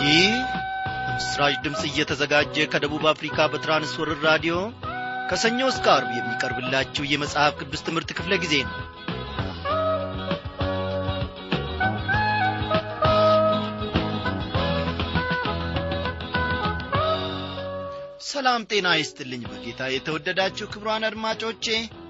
ይህ ምስራች ድምፅ እየተዘጋጀ ከደቡብ አፍሪካ በትራንስወርር ራዲዮ ከሰኞ እስከ አርብ የሚቀርብላችሁ የመጽሐፍ ቅዱስ ትምህርት ክፍለ ጊዜ ነው ሰላም ጤና ይስጥልኝ በጌታ የተወደዳችሁ ክብሯን አድማጮቼ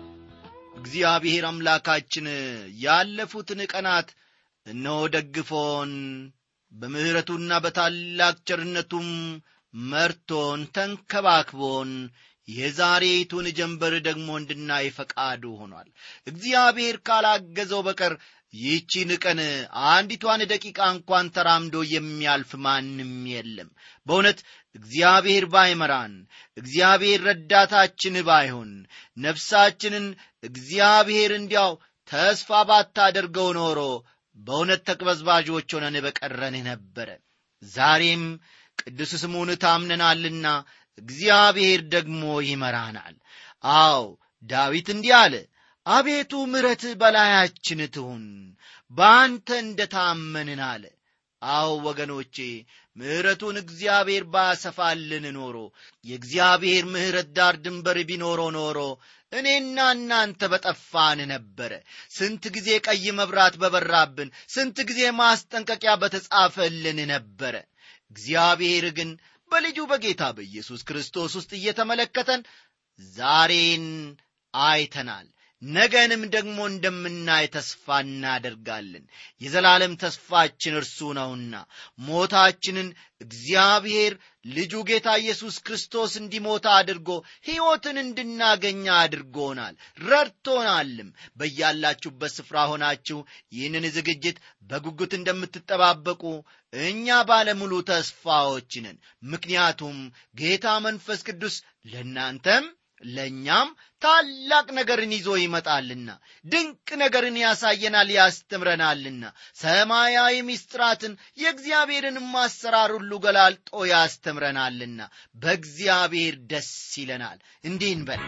እግዚአብሔር አምላካችን ያለፉትን ቀናት እነሆ ደግፎን በምሕረቱና በታላቅ ቸርነቱም መርቶን ተንከባክቦን የዛሬቱን ጀንበር ደግሞ እንድናይ ፈቃዱ ሆኗል እግዚአብሔር ካላገዘው በቀር ይህቺን ቀን አንዲቷን ደቂቃ እንኳን ተራምዶ የሚያልፍ ማንም የለም በእውነት እግዚአብሔር ባይመራን እግዚአብሔር ረዳታችን ባይሆን ነፍሳችንን እግዚአብሔር እንዲያው ተስፋ ባታደርገው ኖሮ በእውነት ተቅበዝባዦች ሆነን በቀረን ነበረ ዛሬም ቅዱስ ስሙን ታምነናልና እግዚአብሔር ደግሞ ይመራናል አዎ ዳዊት እንዲህ አለ አቤቱ ምረት በላያችን ትሁን በአንተ እንደ ታመንን አለ አዎ ወገኖቼ ምሕረቱን እግዚአብሔር ባሰፋልን ኖሮ የእግዚአብሔር ምሕረት ዳር ድንበር ቢኖሮ ኖሮ እኔና እናንተ በጠፋን ነበረ ስንት ጊዜ ቀይ መብራት በበራብን ስንት ጊዜ ማስጠንቀቂያ በተጻፈልን ነበረ እግዚአብሔር ግን በልጁ በጌታ በኢየሱስ ክርስቶስ ውስጥ እየተመለከተን ዛሬን አይተናል ነገንም ደግሞ እንደምናይ ተስፋ እናደርጋለን የዘላለም ተስፋችን እርሱ ነውና ሞታችንን እግዚአብሔር ልጁ ጌታ ኢየሱስ ክርስቶስ እንዲሞታ አድርጎ ሕይወትን እንድናገኛ አድርጎናል ረድቶናልም በያላችሁበት ስፍራ ሆናችሁ ይህንን ዝግጅት በጉጉት እንደምትጠባበቁ እኛ ባለሙሉ ተስፋዎች ነን ምክንያቱም ጌታ መንፈስ ቅዱስ ለእናንተም ለእኛም ታላቅ ነገርን ይዞ ይመጣልና ድንቅ ነገርን ያሳየናል ያስተምረናልና ሰማያዊ ምስጢራትን የእግዚአብሔርን ማሰራር ሁሉ ገላልጦ ያስተምረናልና በእግዚአብሔር ደስ ይለናል እንዲህ እንበል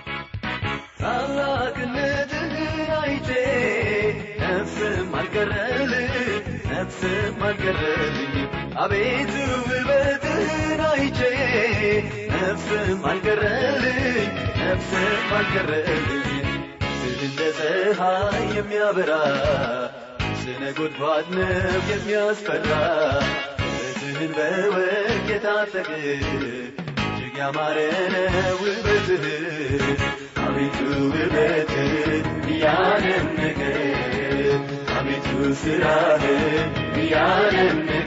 ታላቅነትህን አይቼ ነፍስም አልቀረልኝ ነፍስም አልቀረልኝ አቤቱ ውበትህን አይቼ ነፍስም አልቀረልኝ ነፍስም አልቀረልኝ እንደ ፀሐይ የሚያበራ ስነ ጎድጓድ ነው የሚያስፈራ ውበትህን በወርቅ የታጠቅ እጅግ ያማረ ነው ውበትህ አቤቱ ውበትህ እያደነቀ አቤቱ ስራህ እያደነቀ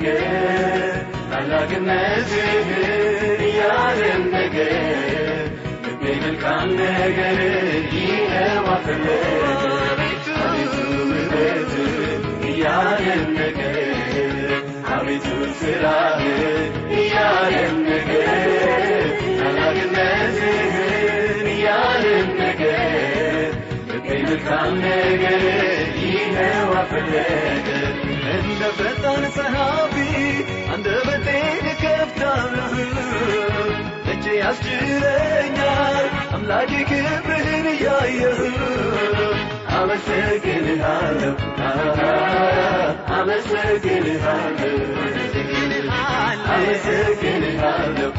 ታላቅነትህን እያደነቀ ልቤ መልካም ነገር ይኸው አፈለገ አቤቱ ውበትህ እያደነቀ አቤቱ ስራህ እያደነቀ ታላቅነትህን እያደነቀ ልቤ መልካም ነገር ይኸው አፈለገ እንደ ፈጣን ጸሐፊ አንደበቴን ከፍታለሁ እጄ ያስችለኛል አምላኬ ክብርህን እያየሁ አመሰግንሃለሁ አመሰግንሃለሁ አመሰግንሃለሁ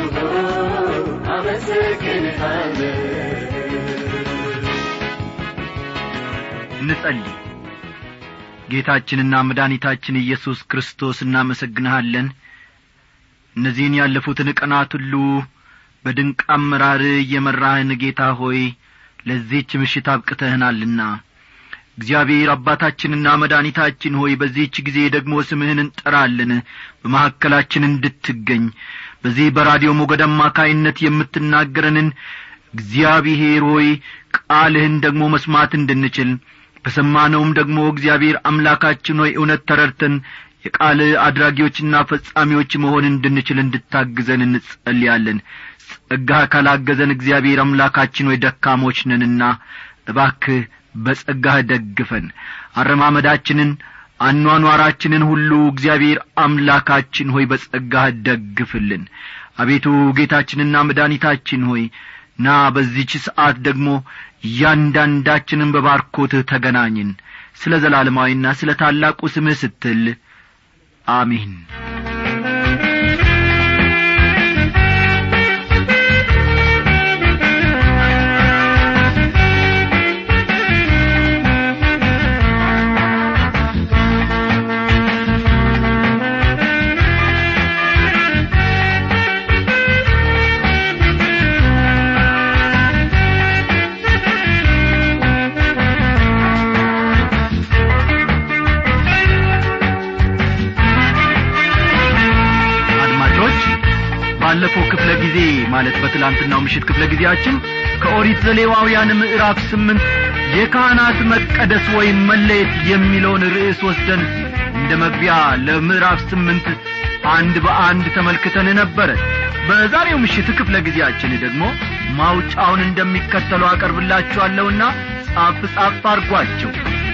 አመሰግንሃለሁ እንጸልይ ጌታችንና መድኃኒታችን ኢየሱስ ክርስቶስ እናመሰግንሃለን እነዚህን ያለፉትን ቀናት ሁሉ በድንቅ አመራር እየመራህን ጌታ ሆይ ለዚህች ምሽት አብቅተህናልና እግዚአብሔር አባታችንና መድኃኒታችን ሆይ በዚህች ጊዜ ደግሞ ስምህን እንጠራለን በመካከላችን እንድትገኝ በዚህ በራዲዮ ሞገድ አማካይነት የምትናገረንን እግዚአብሔር ሆይ ቃልህን ደግሞ መስማት እንድንችል በሰማነውም ደግሞ እግዚአብሔር አምላካችን ሆይ እውነት ተረድተን የቃል አድራጊዎችና ፈጻሚዎች መሆን እንድንችል እንድታግዘን እንጸልያለን ጸጋህ ካላገዘን እግዚአብሔር አምላካችን ሆይ ደካሞች ነንና እባክህ በጸጋህ ደግፈን አረማመዳችንን አኗኗራችንን ሁሉ እግዚአብሔር አምላካችን ሆይ በጸጋህ ደግፍልን አቤቱ ጌታችንና መድኃኒታችን ሆይ ና በዚች ሰዓት ደግሞ እያንዳንዳችንን በባርኮትህ ተገናኝን ስለ ዘላለማዊና ስለ ታላቁ ስምህ ስትል አሜን ባለፈው ክፍለ ጊዜ ማለት በትላንትናው ምሽት ክፍለ ጊዜያችን ከኦሪት ዘሌዋውያን ምዕራፍ ስምንት የካህናት መቀደስ ወይም መለየት የሚለውን ርዕስ ወስደን እንደ መግቢያ ለምዕራፍ ስምንት አንድ በአንድ ተመልክተን ነበረ በዛሬው ምሽት ክፍለ ጊዜያችን ደግሞ ማውጫውን እንደሚከተለው አቀርብላችኋለሁና ጻፍ ጻፍ አርጓቸው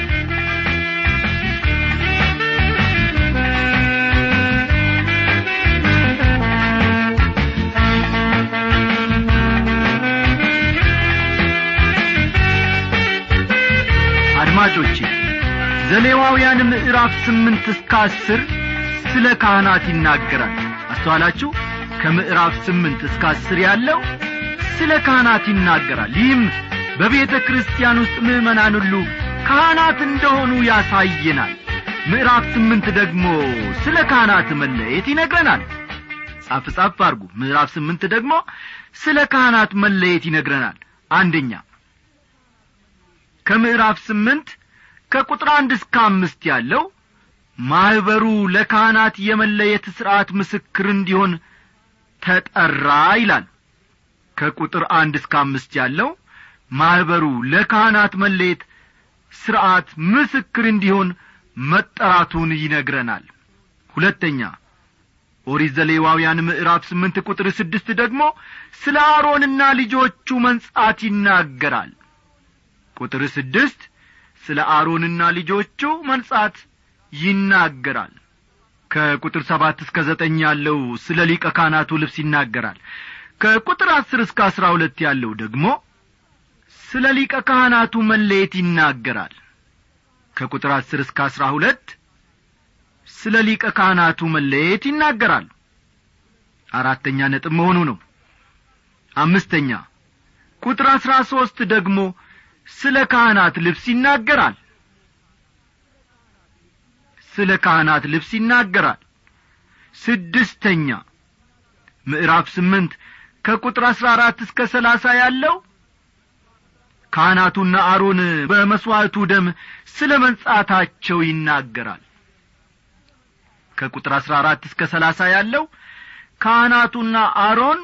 አድማጮቼ ዘሌዋውያን ምዕራፍ ስምንት እስከ አስር ስለ ካህናት ይናገራል አስተዋላችሁ ከምዕራፍ ስምንት እስከ አስር ያለው ስለ ካህናት ይናገራል ይህም በቤተ ክርስቲያን ውስጥ ምዕመናን ሁሉ ካህናት እንደሆኑ ያሳየናል ምዕራፍ ስምንት ደግሞ ስለ ካህናት መለየት ይነግረናል ጻፍ ጻፍ አርጉ ምዕራፍ ስምንት ደግሞ ስለ ካህናት መለየት ይነግረናል አንደኛ ከምዕራፍ ስምንት ከቁጥር አንድ እስከ አምስት ያለው ማኅበሩ ለካህናት የመለየት ሥርዓት ምስክር እንዲሆን ተጠራ ይላል ከቁጥር አንድ እስከ አምስት ያለው ማኅበሩ ለካህናት መለየት ሥርዓት ምስክር እንዲሆን መጠራቱን ይነግረናል ሁለተኛ ኦሪት ዘሌዋውያን ምዕራፍ ስምንት ቁጥር ስድስት ደግሞ ስለ አሮንና ልጆቹ መንጻት ይናገራል ቁጥር ስድስት ስለ አሮንና ልጆቹ መንጻት ይናገራል ከቁጥር ሰባት እስከ ዘጠኝ ያለው ስለ ሊቀ ካህናቱ ልብስ ይናገራል ከቁጥር አስር እስከ አስራ ሁለት ያለው ደግሞ ስለ ሊቀ ካህናቱ መለየት ይናገራል ከቁጥር አስር እስከ አስራ ሁለት ስለ ሊቀ ካህናቱ መለየት ይናገራል አራተኛ ነጥብ መሆኑ ነው አምስተኛ ቁጥር አስራ ሦስት ደግሞ ስለ ካህናት ልብስ ይናገራል ስለ ካህናት ልብስ ይናገራል ስድስተኛ ምዕራፍ ስምንት ከቁጥር አሥራ አራት እስከ ሰላሳ ያለው ካህናቱና አሮን በመሥዋዕቱ ደም ስለ መንጻታቸው ይናገራል ከቁጥር አሥራ አራት እስከ ሰላሳ ያለው ካህናቱና አሮን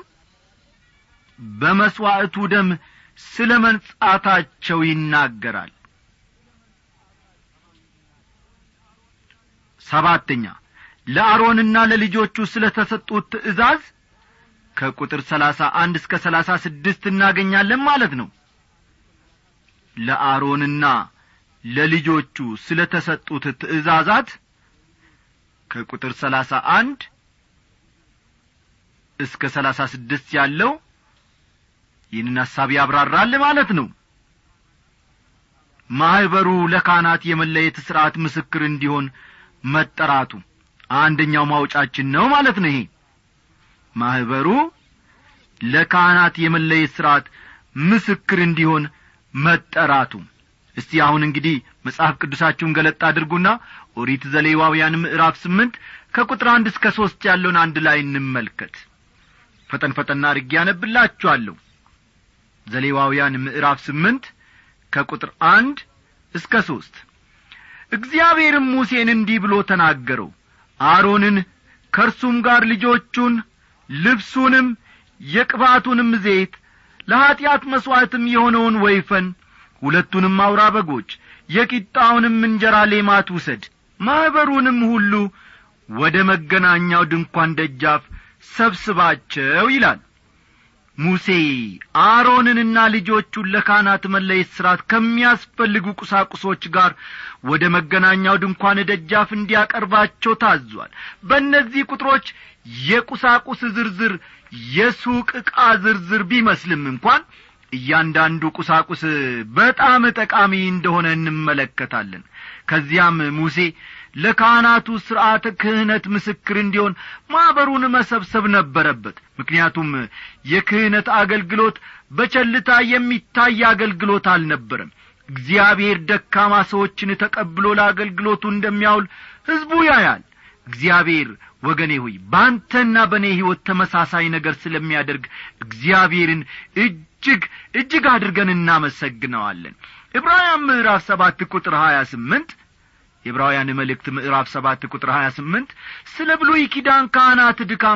በመሥዋዕቱ ደም ስለ መንጻታቸው ይናገራል ሰባተኛ ለአሮንና ለልጆቹ ስለ ተሰጡት ትእዛዝ ከቁጥር ሰላሳ አንድ እስከ ሰላሳ ስድስት እናገኛለን ማለት ነው ለአሮንና ለልጆቹ ስለ ተሰጡት ትእዛዛት ከቁጥር ሰላሳ አንድ እስከ ሰላሳ ስድስት ያለው ይህንን ሐሳብ ያብራራል ማለት ነው ማኅበሩ ለካህናት የመለየት ሥርዓት ምስክር እንዲሆን መጠራቱ አንደኛው ማውጫችን ነው ማለት ነው ይሄ ማኅበሩ ለካህናት የመለየት ሥርዓት ምስክር እንዲሆን መጠራቱ እስቲ አሁን እንግዲህ መጽሐፍ ቅዱሳችሁን ገለጥ አድርጉና ኦሪት ዘሌዋውያን ምዕራፍ ስምንት ከቁጥር አንድ እስከ ሦስት ያለውን አንድ ላይ እንመልከት ፈጠን ፈጠን አድርጌ ያነብላችኋለሁ ዘሌዋውያን ምዕራፍ ስምንት ከቁጥር አንድ እስከ ሦስት እግዚአብሔርም ሙሴን እንዲህ ብሎ ተናገረው አሮንን ከእርሱም ጋር ልጆቹን ልብሱንም የቅባቱንም ዘይት ለኀጢአት መሥዋዕትም የሆነውን ወይፈን ሁለቱንም አውራ በጎች የቂጣውንም እንጀራ ሌማት ውሰድ ማኅበሩንም ሁሉ ወደ መገናኛው ድንኳን ደጃፍ ሰብስባቸው ይላል ሙሴ አሮንንና ልጆቹን ለካህናት መለየት ሥርዓት ከሚያስፈልጉ ቁሳቁሶች ጋር ወደ መገናኛው ድንኳን ደጃፍ እንዲያቀርባቸው ታዟል በእነዚህ ቁጥሮች የቁሳቁስ ዝርዝር የሱቅ ዕቃ ዝርዝር ቢመስልም እንኳን እያንዳንዱ ቁሳቁስ በጣም ጠቃሚ እንደሆነ እንመለከታለን ከዚያም ሙሴ ለካህናቱ ሥርዓተ ክህነት ምስክር እንዲሆን ማኅበሩን መሰብሰብ ነበረበት ምክንያቱም የክህነት አገልግሎት በቸልታ የሚታይ አገልግሎት አልነበረም እግዚአብሔር ደካማ ሰዎችን ተቀብሎ ለአገልግሎቱ እንደሚያውል ሕዝቡ ያያል እግዚአብሔር ወገኔ ሆይ በአንተና በእኔ ሕይወት ተመሳሳይ ነገር ስለሚያደርግ እግዚአብሔርን እጅግ እጅግ አድርገን እናመሰግነዋለን ዕብራውያን ምዕራፍ ሰባት ቁጥር ሀያ ስምንት የዕብራውያን መልእክት ምዕራፍ ሰባት ቁጥር ሀያ ስምንት ስለ ብሉይ ኪዳን ካህናት ድካም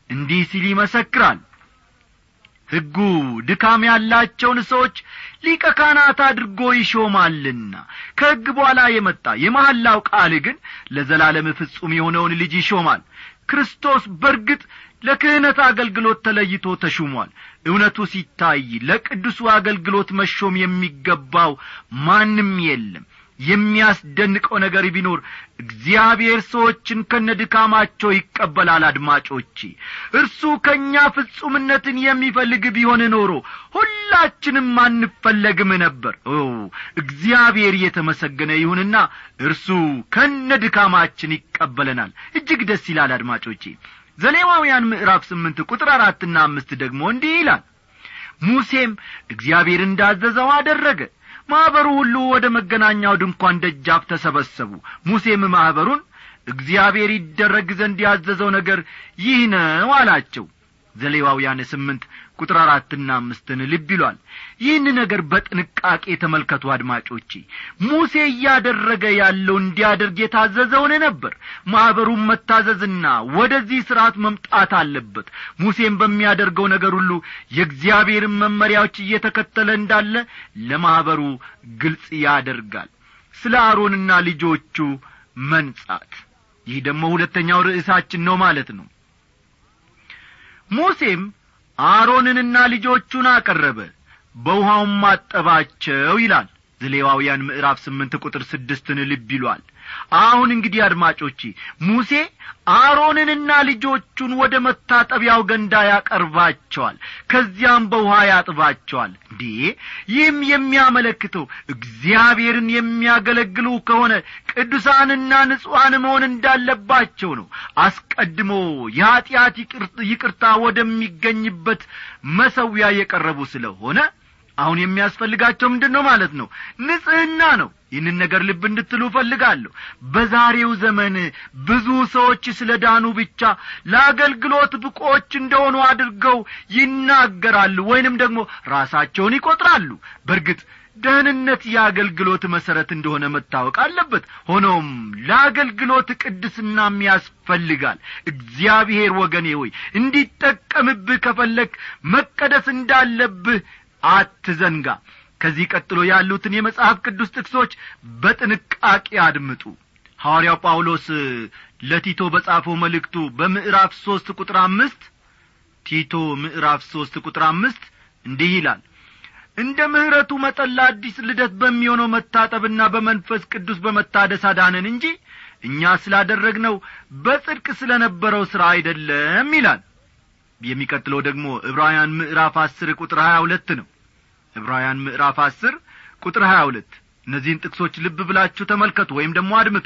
እንዲህ ሲል ይመሰክራል ሕጉ ድካም ያላቸውን ሰዎች ሊቀ ካህናት አድርጎ ይሾማልና ከሕግ በኋላ የመጣ የመሐላው ቃል ግን ለዘላለም ፍጹም የሆነውን ልጅ ይሾማል ክርስቶስ በርግጥ ለክህነት አገልግሎት ተለይቶ ተሹሟል እውነቱ ሲታይ ለቅዱሱ አገልግሎት መሾም የሚገባው ማንም የለም የሚያስደንቀው ነገር ቢኖር እግዚአብሔር ሰዎችን ከነድካማቸው ይቀበላል አድማጮቼ እርሱ ከእኛ ፍጹምነትን የሚፈልግ ቢሆን ኖሮ ሁላችንም አንፈለግም ነበር ኦ እግዚአብሔር እየተመሰገነ ይሁንና እርሱ ከነድካማችን ይቀበለናል እጅግ ደስ ይላል አድማጮቼ ዘሌዋውያን ምዕራፍ ስምንት ቁጥር አራትና አምስት ደግሞ እንዲህ ይላል ሙሴም እግዚአብሔር እንዳዘዘው አደረገ ማኅበሩ ሁሉ ወደ መገናኛው ድንኳን ደጃፍ ተሰበሰቡ ሙሴም ማኅበሩን እግዚአብሔር ይደረግ ዘንድ ያዘዘው ነገር ይህ ነው አላቸው ዘሌዋውያን ስምንት ቁጥር አራትና አምስትን ልብ ይሏል ይህን ነገር በጥንቃቄ ተመልከቱ አድማጮቼ ሙሴ እያደረገ ያለው እንዲያደርግ የታዘዘውን ነበር ማኅበሩም መታዘዝና ወደዚህ ሥርዓት መምጣት አለበት ሙሴም በሚያደርገው ነገር ሁሉ የእግዚአብሔርን መመሪያዎች እየተከተለ እንዳለ ለማኅበሩ ግልጽ ያደርጋል ስለ አሮንና ልጆቹ መንጻት ይህ ደግሞ ሁለተኛው ርዕሳችን ነው ማለት ነው ሙሴም አሮንንና ልጆቹን አቀረበ በውሃውም አጠባቸው ይላል ዘሌዋውያን ምዕራፍ ስምንት ቁጥር ስድስትን ልብ ይሏል አሁን እንግዲህ አድማጮቼ ሙሴ አሮንንና ልጆቹን ወደ መታጠቢያው ገንዳ ያቀርባቸዋል ከዚያም በውሃ ያጥባቸዋል እንዴ ይህም የሚያመለክተው እግዚአብሔርን የሚያገለግሉ ከሆነ ቅዱሳንና ንጹሐን መሆን እንዳለባቸው ነው አስቀድሞ የኀጢአት ይቅርታ ወደሚገኝበት መሰዊያ የቀረቡ ስለሆነ አሁን የሚያስፈልጋቸው ምንድን ነው ማለት ነው ንጽሕና ነው ይህንን ነገር ልብ እንድትሉ እፈልጋለሁ በዛሬው ዘመን ብዙ ሰዎች ስለ ዳኑ ብቻ ለአገልግሎት ብቆች እንደሆኑ አድርገው ይናገራሉ ወይንም ደግሞ ራሳቸውን ይቈጥራሉ በርግጥ ደህንነት የአገልግሎት መሠረት እንደሆነ መታወቅ አለበት ሆኖም ለአገልግሎት ቅድስናም ያስፈልጋል እግዚአብሔር ወገኔ ሆይ እንዲጠቀምብህ ከፈለግ መቀደስ እንዳለብህ አትዘንጋ ከዚህ ቀጥሎ ያሉትን የመጽሐፍ ቅዱስ ጥቅሶች በጥንቃቄ አድምጡ ሐዋርያው ጳውሎስ ለቲቶ በጻፈው መልእክቱ በምዕራፍ ሦስት ቁጥር አምስት ቲቶ ምዕራፍ ሦስት ቁጥር አምስት እንዲህ ይላል እንደ ምሕረቱ መጠን ለአዲስ ልደት በሚሆነው መታጠብና በመንፈስ ቅዱስ በመታደስ አዳነን እንጂ እኛ ስላደረግነው በጽድቅ ስለ ነበረው ሥራ አይደለም ይላል የሚቀጥለው ደግሞ ዕብራውያን ምዕራፍ አስር ቁጥር ሀያ ሁለት ነው ዕብራውያን ምዕራፍ አስር ቁጥር ሀያ ሁለት እነዚህን ጥቅሶች ልብ ብላችሁ ተመልከቱ ወይም ደግሞ አድምጡ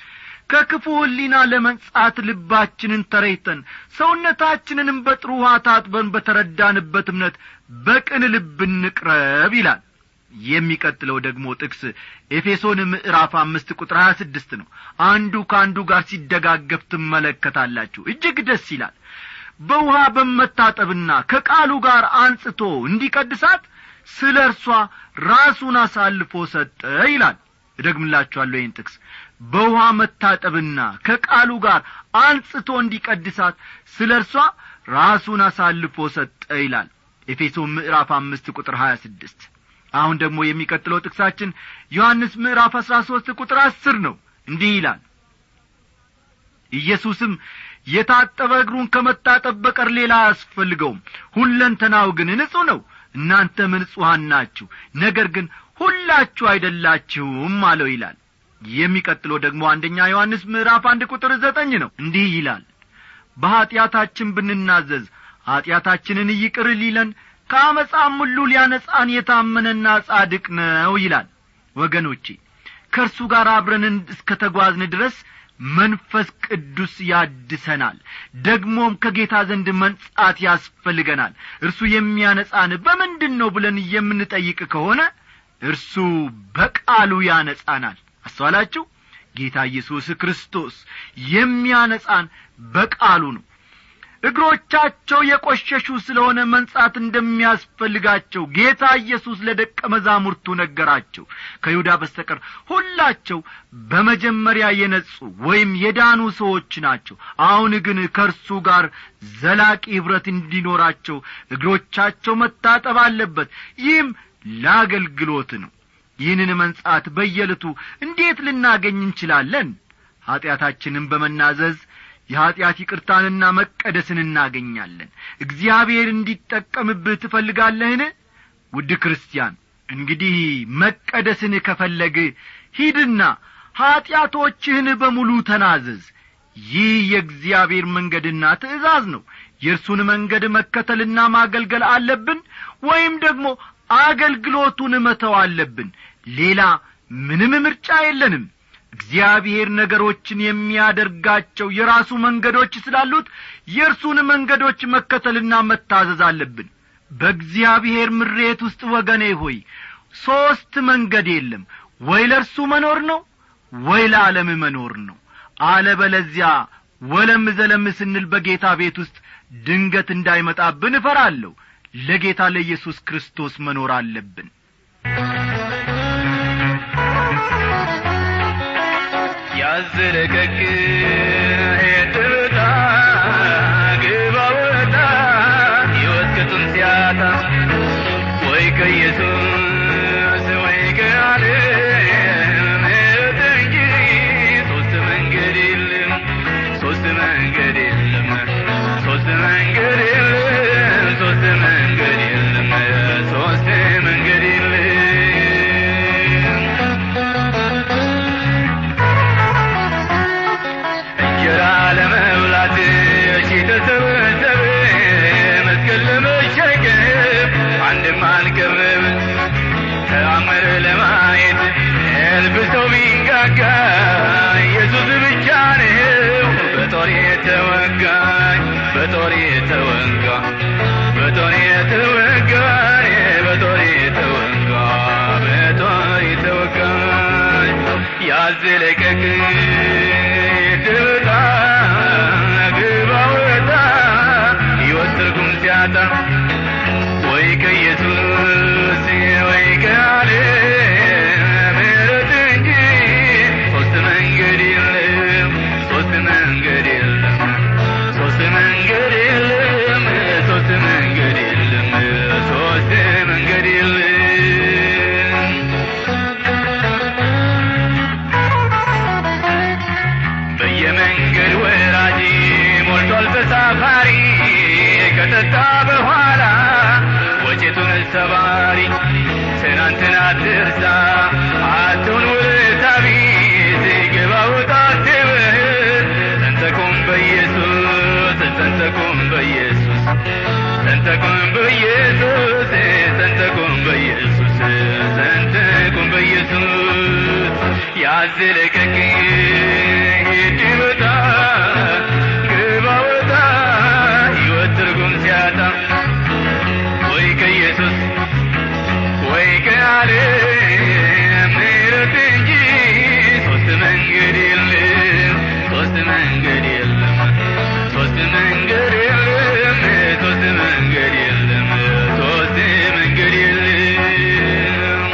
ከክፉ ሕሊና ለመንጻት ልባችንን ተረይተን ሰውነታችንንም በጥሩ ውሃ ታጥበን በተረዳንበት እምነት በቅን ልብ እንቅረብ ይላል የሚቀጥለው ደግሞ ጥቅስ ኤፌሶን ምዕራፍ አምስት ቁጥር ሀያ ስድስት ነው አንዱ ከአንዱ ጋር ሲደጋገፍ ትመለከታላችሁ እጅግ ደስ ይላል በውሃ በመታጠብና ከቃሉ ጋር አንጽቶ እንዲቀድሳት ስለ እርሷ ራሱን አሳልፎ ሰጠ ይላል እደግምላችኋለሁ ይህን ጥቅስ በውሃ መታጠብና ከቃሉ ጋር አንጽቶ እንዲቀድሳት ስለ እርሷ ራሱን አሳልፎ ሰጠ ይላል ኤፌሶን ምዕራፍ አምስት ቁጥር ሀያ ስድስት አሁን ደግሞ የሚቀጥለው ጥቅሳችን ዮሐንስ ምዕራፍ አሥራ ሦስት ቁጥር አስር ነው እንዲህ ይላል ኢየሱስም የታጠበ እግሩን ከመታጠብ በቀር ሌላ አያስፈልገውም ሁለንተናው ግን ንጹሕ ነው እናንተም ንጹሐን ናችሁ ነገር ግን ሁላችሁ አይደላችሁም አለው ይላል የሚቀጥለው ደግሞ አንደኛ ዮሐንስ ምዕራፍ አንድ ቁጥር ዘጠኝ ነው እንዲህ ይላል በኀጢአታችን ብንናዘዝ ኀጢአታችንን ይቅር ሊለን ከአመፃም ሁሉ ሊያነጻን የታመነና ጻድቅ ነው ይላል ወገኖቼ ከእርሱ ጋር አብረን እስከ ተጓዝን ድረስ መንፈስ ቅዱስ ያድሰናል ደግሞም ከጌታ ዘንድ መንጻት ያስፈልገናል እርሱ የሚያነጻን በምንድን ነው ብለን የምንጠይቅ ከሆነ እርሱ በቃሉ ያነጻናል አስተዋላችሁ ጌታ ኢየሱስ ክርስቶስ የሚያነጻን በቃሉ ነው እግሮቻቸው የቈሸሹ ስለሆነ መንጻት እንደሚያስፈልጋቸው ጌታ ኢየሱስ ለደቀ መዛሙርቱ ነገራቸው ከይሁዳ በስተቀር ሁላቸው በመጀመሪያ የነጹ ወይም የዳኑ ሰዎች ናቸው አሁን ግን ከእርሱ ጋር ዘላቂ ኅብረት እንዲኖራቸው እግሮቻቸው መታጠብ አለበት ይህም ለአገልግሎት ነው ይህንን መንጻት በየዕለቱ እንዴት ልናገኝ እንችላለን ኀጢአታችንን በመናዘዝ የኀጢአት ይቅርታንና መቀደስን እናገኛለን እግዚአብሔር እንዲጠቀምብህ ትፈልጋለህን ውድ ክርስቲያን እንግዲህ መቀደስን ከፈለግ ሂድና ኀጢአቶችህን በሙሉ ተናዘዝ ይህ የእግዚአብሔር መንገድና ትእዛዝ ነው የእርሱን መንገድ መከተልና ማገልገል አለብን ወይም ደግሞ አገልግሎቱን መተው አለብን ሌላ ምንም ምርጫ የለንም እግዚአብሔር ነገሮችን የሚያደርጋቸው የራሱ መንገዶች ስላሉት የእርሱን መንገዶች መከተልና መታዘዝ አለብን በእግዚአብሔር ምሬት ውስጥ ወገኔ ሆይ ሦስት መንገድ የለም ወይ ለእርሱ መኖር ነው ወይ ለዓለም መኖር ነው አለበለዚያ ወለም ዘለም ስንል በጌታ ቤት ውስጥ ድንገት እንዳይመጣብን እፈራለሁ ለጌታ ለኢየሱስ ክርስቶስ መኖር አለብን ያዝለቀቅ ሄድታ ግባ ወጣ ሕይወት ቅጡን ሲያጣ ወይ ከኢየሱስ ወይ ከዓለም ምሕረት እንጂ ሦስት መንገድ የለም ሦስት መንገድ የለም ሦስት መንገድ የለም ሦስት መንገድ የለም ሦስት መንገድ የለም እንጀራ ለመብላት ሺ ተሰበሰበ መስቀል ለመሸከም አንድም አልቀረበ ተአምር ለማየት እልፍ ሰው ቢንጋጋ ኢየሱስ ብቻ ነው በጦር የተወጋ በጦር የተወጋ በጦር የተወጋ በጦር የተወጋ በጦር የተወጋ ያዝለቀቅ ድብጣ ግባ ወጣ ሕይወት ትርጉም ሲያጣ ወይ ከኢየሱስ ወይ ከዓለም ምሕረት እንጂ ሦስት መንገድ የለም ሦስት መንገድ የለም ሦስት መንገድ የለም ሦስት መንገድ የለም ሦስት መንገድ የለም በየመንገድ ወራጅ ሞልቷል ተሳፋሪ ከጠጣ በኋላ ወጭቱን ሰባሪ ትናንትና ትርሳ አትሁን ውለታ ቢስ ግባ ውጣ አትበል ተንተቁም በኢየሱስ ተንተቁም በኢየሱስ ተንተቁም በኢየሱስ ተንተቁም በኢየሱስ ተንተቁም በኢየሱስ ያዝለቀቅ ሂድ ውጣ ግባ ወጣ ሕይወት ትርጉም ሲያጣ ወይ ከኢየሱስ ወይ ከዓለም ምሕረት እንጂ ሦስት መንገድ የለም ሦስት መንገድ የለም ሦስት መንገድ የለም ሦስት መንገድ የለም ሦስት መንገድ የለም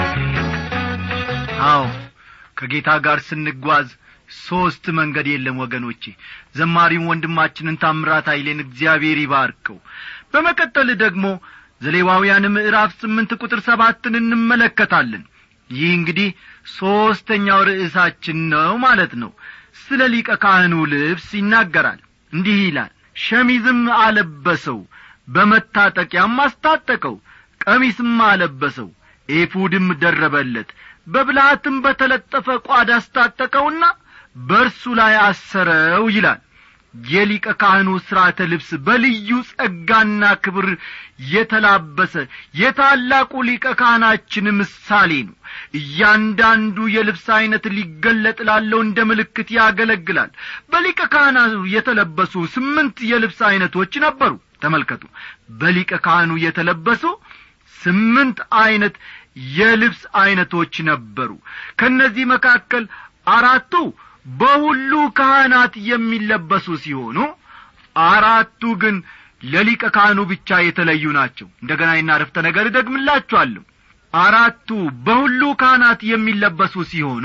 አዎ ከጌታ ጋር ስንጓዝ ሦስት መንገድ የለም ወገኖቼ ዘማሪውን ወንድማችንን ታምራት ኃይሌን እግዚአብሔር ይባርከው በመቀጠል ደግሞ ዘሌዋውያን ምዕራፍ ስምንት ቁጥር ሰባትን እንመለከታለን ይህ እንግዲህ ሦስተኛው ርዕሳችን ነው ማለት ነው ስለ ሊቀ ካህኑ ልብስ ይናገራል እንዲህ ይላል ሸሚዝም አለበሰው በመታጠቂያም አስታጠቀው ቀሚስም አለበሰው ኤፉድም ደረበለት በብልሃትም በተለጠፈ ቋድ አስታጠቀውና በእርሱ ላይ አሰረው ይላል የሊቀ ካህኑ ሥርዓተ ልብስ በልዩ ጸጋና ክብር የተላበሰ የታላቁ ሊቀ ካህናችን ምሳሌ ነው እያንዳንዱ የልብስ ዐይነት ሊገለጥ ላለው እንደ ምልክት ያገለግላል በሊቀ ካህናቱ የተለበሱ ስምንት የልብስ ዐይነቶች ነበሩ ተመልከቱ በሊቀ ካህኑ የተለበሱ ስምንት ዐይነት የልብስ ዐይነቶች ነበሩ ከእነዚህ መካከል አራቱ በሁሉ ካህናት የሚለበሱ ሲሆኑ አራቱ ግን ለሊቀ ካህኑ ብቻ የተለዩ ናቸው እንደገና ይና ረፍተ ነገር እደግምላችኋለሁ አራቱ በሁሉ ካህናት የሚለበሱ ሲሆኑ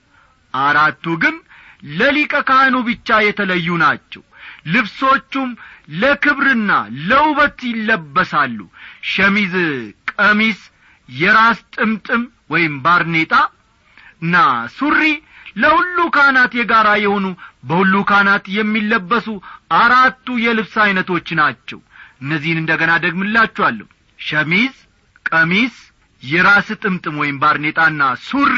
አራቱ ግን ለሊቀ ካህኑ ብቻ የተለዩ ናቸው ልብሶቹም ለክብርና ለውበት ይለበሳሉ ሸሚዝ ቀሚስ የራስ ጥምጥም ወይም ባርኔጣ እና ሱሪ ለሁሉ ካህናት የጋራ የሆኑ በሁሉ ካህናት የሚለበሱ አራቱ የልብስ ዐይነቶች ናቸው እነዚህን እንደገና ደግምላችኋለሁ ሸሚዝ ቀሚስ የራስ ጥምጥም ወይም ባርኔጣና ሱሪ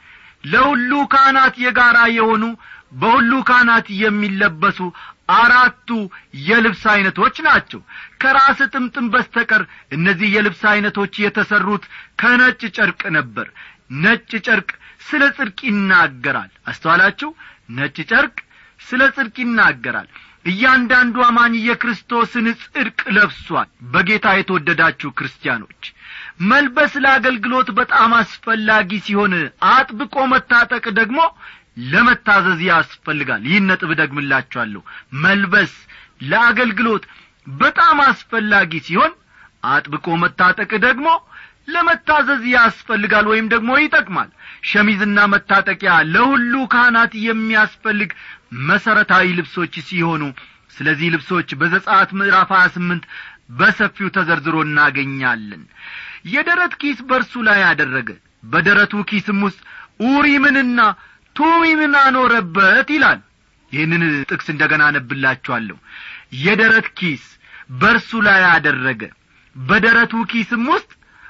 ለሁሉ ካህናት የጋራ የሆኑ በሁሉ ካህናት የሚለበሱ አራቱ የልብስ ዐይነቶች ናቸው ከራስ ጥምጥም በስተቀር እነዚህ የልብስ ዐይነቶች የተሠሩት ከነጭ ጨርቅ ነበር ነጭ ጨርቅ ስለ ጽድቅ ይናገራል አስተዋላችሁ ነጭ ጨርቅ ስለ ጽድቅ ይናገራል እያንዳንዱ አማኝ የክርስቶስን ጽድቅ ለብሷል በጌታ የተወደዳችሁ ክርስቲያኖች መልበስ ለአገልግሎት በጣም አስፈላጊ ሲሆን አጥብቆ መታጠቅ ደግሞ ለመታዘዝ ያስፈልጋል ይህን ነጥብ ደግምላችኋለሁ መልበስ ለአገልግሎት በጣም አስፈላጊ ሲሆን አጥብቆ መታጠቅ ደግሞ ለመታዘዝ ያስፈልጋል ወይም ደግሞ ይጠቅማል ሸሚዝና መታጠቂያ ለሁሉ ካህናት የሚያስፈልግ መሠረታዊ ልብሶች ሲሆኑ ስለዚህ ልብሶች በዘጻት ምዕራፍ ሀያ ስምንት በሰፊው ተዘርዝሮ እናገኛለን የደረት ኪስ በርሱ ላይ አደረገ በደረቱ ኪስም ውስጥ ኡሪምንና ቱሚምን አኖረበት ይላል ይህንን ጥቅስ እንደገና አነብላችኋለሁ የደረት ኪስ በርሱ ላይ አደረገ በደረቱ ኪስም ውስጥ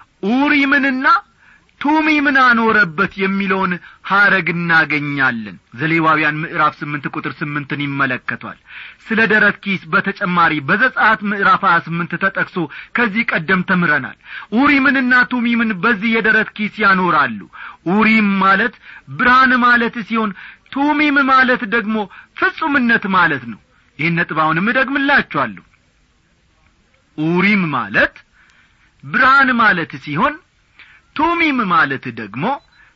ኡሪምንና ቱሚምን አኖረበት የሚለውን ሐረግ እናገኛለን ዘሌዋውያን ምዕራፍ ስምንት ቁጥር ስምንትን ይመለከቷል ስለ ደረት ኪስ በተጨማሪ በዘጻት ምዕራፍ ሀያ ስምንት ተጠቅሶ ከዚህ ቀደም ተምረናል ኡሪምንና ቱሚምን በዚህ የደረት ኪስ ያኖራሉ ኡሪም ማለት ብርሃን ማለት ሲሆን ቱሚም ማለት ደግሞ ፍጹምነት ማለት ነው ይህን ነጥብ አሁንም እደግምላችኋለሁ ኡሪም ማለት ብርሃን ማለት ሲሆን ቱሚም ማለት ደግሞ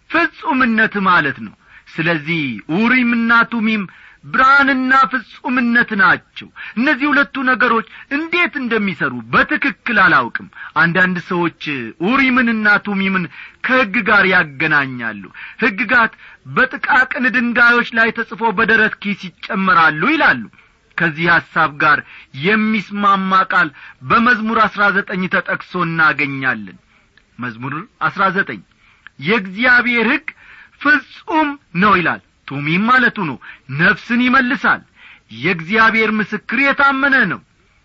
ፍጹምነት ማለት ነው ስለዚህ ኡሪምና ቱሚም ብርሃንና ፍጹምነት ናቸው እነዚህ ሁለቱ ነገሮች እንዴት እንደሚሰሩ በትክክል አላውቅም አንዳንድ ሰዎች ኡሪምንና ቱሚምን ከሕግ ጋር ያገናኛሉ ሕግጋት በጥቃቅን ድንጋዮች ላይ ተጽፎ በደረት ኪስ ይጨመራሉ ይላሉ ከዚህ ሐሳብ ጋር የሚስማማ ቃል በመዝሙር አሥራ ዘጠኝ ተጠቅሶ እናገኛለን መዝሙር አሥራ ዘጠኝ የእግዚአብሔር ሕግ ፍጹም ነው ይላል ቱሚም ማለቱ ነው ነፍስን ይመልሳል የእግዚአብሔር ምስክር የታመነ ነው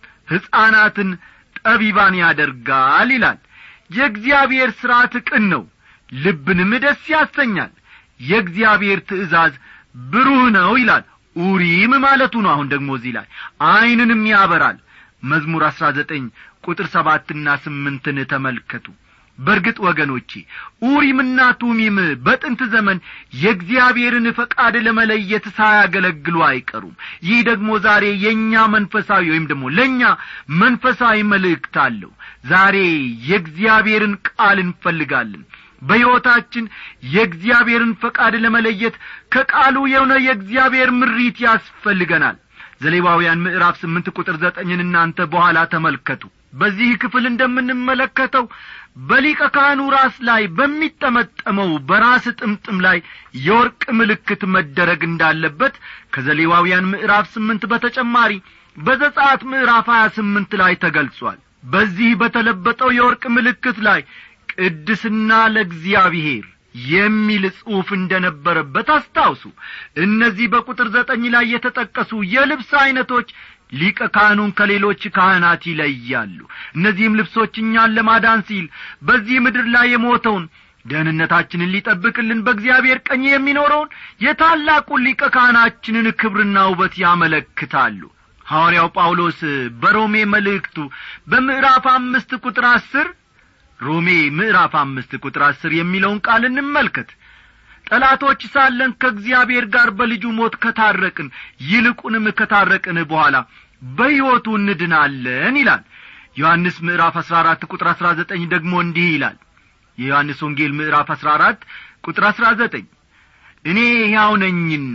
ሕፃናትን ጠቢባን ያደርጋል ይላል የእግዚአብሔር ሥርዓት ቅን ነው ልብንም ደስ ያሰኛል የእግዚአብሔር ትእዛዝ ብሩህ ነው ይላል ኡሪም ማለቱ ነው አሁን ደግሞ እዚህ ላይ ዐይንንም ያበራል መዝሙር አሥራ ዘጠኝ ቁጥር ሰባትና ስምንትን ተመልከቱ በርግጥ ወገኖቼ ኡሪምና ቱሚም በጥንት ዘመን የእግዚአብሔርን ፈቃድ ለመለየት ሳያገለግሉ አይቀሩም ይህ ደግሞ ዛሬ የእኛ መንፈሳዊ ወይም ደግሞ ለእኛ መንፈሳዊ መልእክት አለው ዛሬ የእግዚአብሔርን ቃል እንፈልጋለን በሕይወታችን የእግዚአብሔርን ፈቃድ ለመለየት ከቃሉ የሆነ የእግዚአብሔር ምሪት ያስፈልገናል ዘሌዋውያን ምዕራፍ ስምንት ቁጥር ዘጠኝን እናንተ በኋላ ተመልከቱ በዚህ ክፍል እንደምንመለከተው በሊቀ ካህኑ ራስ ላይ በሚጠመጠመው በራስ ጥምጥም ላይ የወርቅ ምልክት መደረግ እንዳለበት ከዘሌዋውያን ምዕራፍ ስምንት በተጨማሪ በዘጻት ምዕራፍ ሀያ ስምንት ላይ ተገልጿል በዚህ በተለበጠው የወርቅ ምልክት ላይ ቅድስና ለእግዚአብሔር የሚል ጽሑፍ እንደነበረበት አስታውሱ እነዚህ በቁጥር ዘጠኝ ላይ የተጠቀሱ የልብስ ዐይነቶች ሊቀ ካህኑን ከሌሎች ካህናት ይለያሉ እነዚህም ልብሶች እኛን ለማዳን ሲል በዚህ ምድር ላይ የሞተውን ደህንነታችንን ሊጠብቅልን በእግዚአብሔር ቀኝ የሚኖረውን የታላቁን ሊቀ ካህናችንን ክብርና ውበት ያመለክታሉ ሐዋርያው ጳውሎስ በሮሜ መልእክቱ በምዕራፍ አምስት ቁጥር አስር ሮሜ ምዕራፍ አምስት ቁጥር አስር የሚለውን ቃል እንመልከት ጠላቶች ሳለን ከእግዚአብሔር ጋር በልጁ ሞት ከታረቅን ይልቁንም ከታረቅን በኋላ በሕይወቱ እንድናለን ይላል ዮሐንስ ምዕራፍ አሥራ አራት ቁጥር አሥራ ዘጠኝ ደግሞ እንዲህ ይላል የዮሐንስ ወንጌል ምዕራፍ አሥራ አራት ቁጥር አሥራ ዘጠኝ እኔ ሕያው ነኝና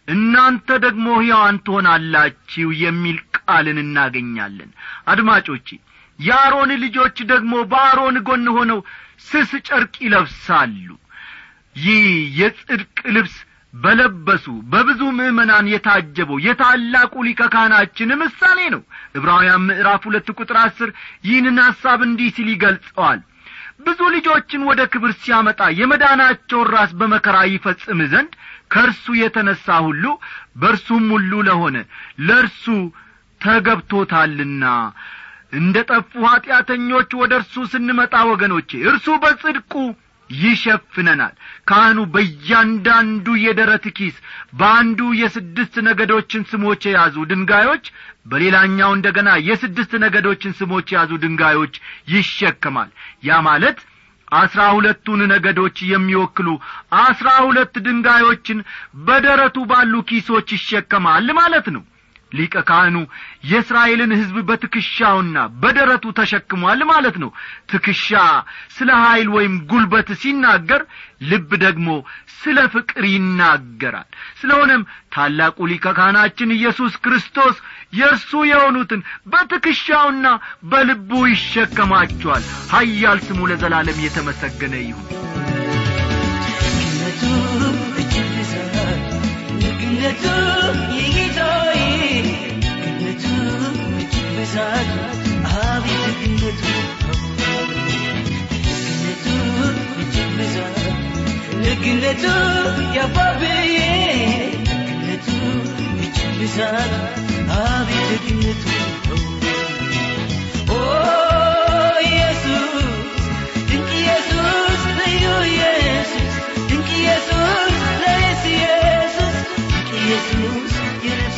እናንተ ደግሞ ሕያዋን ትሆናላችሁ የሚል ቃልን እናገኛለን አድማጮቼ የአሮን ልጆች ደግሞ በአሮን ጎን ሆነው ስስ ጨርቅ ይለብሳሉ ይህ የጽድቅ ልብስ በለበሱ በብዙ ምዕመናን የታጀበው የታላቁ ሊቀ ካህናችን ምሳሌ ነው ዕብራውያን ምዕራፍ ሁለት ቁጥር አስር ይህንን ሐሳብ እንዲህ ሲል ይገልጸዋል ብዙ ልጆችን ወደ ክብር ሲያመጣ የመዳናቸውን ራስ በመከራ ይፈጽም ዘንድ ከእርሱ የተነሣ ሁሉ በእርሱም ሁሉ ለሆነ ለእርሱ ተገብቶታልና እንደ ጠፉ ኀጢአተኞች ወደ እርሱ ስንመጣ ወገኖቼ እርሱ በጽድቁ ይሸፍነናል ካህኑ በእያንዳንዱ የደረት ኪስ በአንዱ የስድስት ነገዶችን ስሞች የያዙ ድንጋዮች በሌላኛው እንደ ገና የስድስት ነገዶችን ስሞች የያዙ ድንጋዮች ይሸከማል ያ ማለት አስራ ሁለቱን ነገዶች የሚወክሉ አስራ ሁለት ድንጋዮችን በደረቱ ባሉ ኪሶች ይሸከማል ማለት ነው ሊቀ ካህኑ የእስራኤልን ሕዝብ በትከሻውና በደረቱ ተሸክሟል ማለት ነው ትከሻ ስለ ኀይል ወይም ጉልበት ሲናገር ልብ ደግሞ ስለ ፍቅር ይናገራል ስለሆነም ታላቁ ሊቀ ካህናችን ኢየሱስ ክርስቶስ የእርሱ የሆኑትን በትከሻውና በልቡ ይሸከማቸዋል ሀያል ስሙ ለዘላለም የተመሰገነ ይሁን ደግነቱ የጌታዬ ደግነቱ እጅግ ብዛት አቤት ደግነቱ ደግነቱ እጅግ ብዛት ደግነቱ ያባብዬ ደግነቱ እጅግ ብዛት አቤት ደግነቱ ኦ ኢየሱስ ድንቅ ኢየሱስ ልዩ ኢየሱስ ድንቅ ኢየሱስ ለኔስ ኢየሱስ ድንቅ ኢየሱስ የነፍሴ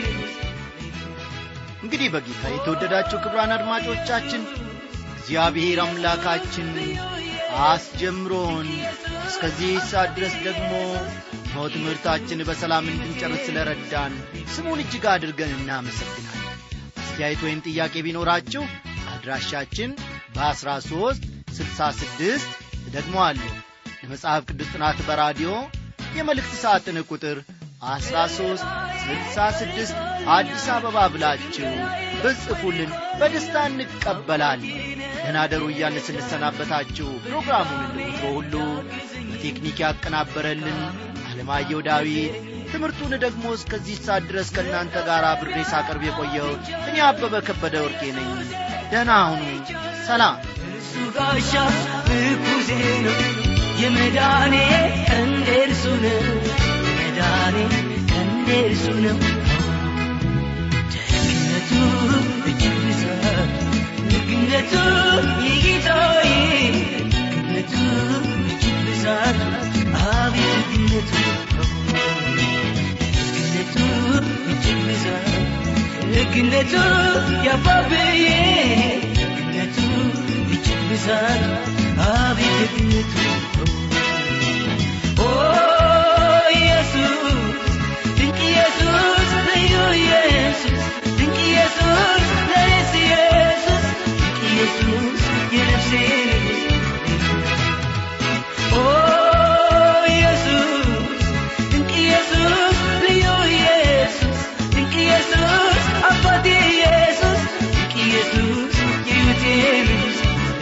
እንግዲህ በጌታ የተወደዳችሁ ክብራን አድማጮቻችን እግዚአብሔር አምላካችን አስጀምሮን እስከዚህ ሰዓት ድረስ ደግሞ ኖ ትምህርታችን በሰላም እንድንጨርስ ስለ ረዳን ስሙን እጅግ አድርገን እናመሰግናለን አስተያየት ወይም ጥያቄ ቢኖራችሁ አድራሻችን በአስራ ሦስት ስልሳ ስድስት ደግሞ አለሁ ለመጽሐፍ ቅዱስ ጥናት በራዲዮ የመልእክት ሳጥን ቁጥር አስራ ሦስት ስልሳ ስድስት አዲስ አበባ ብላችሁ ብጽፉልን በደስታ እንቀበላለን ደናደሩ እያልን ስንሰናበታችሁ ፕሮግራሙን እንደወትሮ ሁሉ በቴክኒክ ያቀናበረልን አለማየሁ ዳዊት ትምህርቱን ደግሞ እስከዚህ ሰዓት ድረስ ከእናንተ ጋር ብሬ ሳቀርብ የቆየው እኔ አበበ ከበደ ወርቄ ነኝ ደህና ሁኑ ሰላም እሱ ጋሻ ምርኩዜ ነው የመዳኔ ቀንዴ እርሱ ነው የመዳኔ ቀንዴ እርሱ ነው ደግነቱ እጅግ ብዛት ደግነቱ የጌታዬ ደግነቱ እጅግ ብዛት አቤት ደግነቱ ደግነቱ እጅግ ብዛት ደግነቱ ያባብዬ ደግነቱ እጅግ ብዛት አቤት ደግነቱ ኦ ኢየሱስ ድንቅ ኢየሱስ ልዩ ኢየሱስ ድንቅ ኢየሱስ ለኔስ ኢየሱስ ድንቅ ኢየሱስ የነፍሴ ኦ ኢየሱስ ድንቅ ኢየሱስ ልዩ ኢየሱስ ድንቅ ኢየሱስ አባቴ ኢየሱስ ድንቅ ኢየሱስ የሕይወቴ ንጉሥ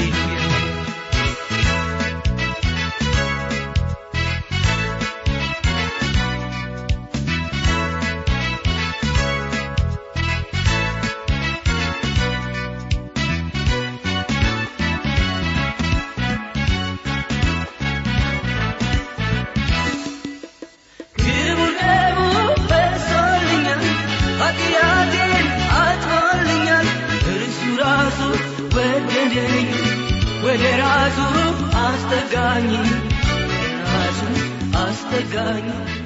ክቡር ደሙ ፈሶልኛል ኃጢአቴን አጥቦልኛል እርሱ ራሱ ወደደኝ ወደ ራሱ አስጠጋኝ ወደ ራሱ አስጠጋኝ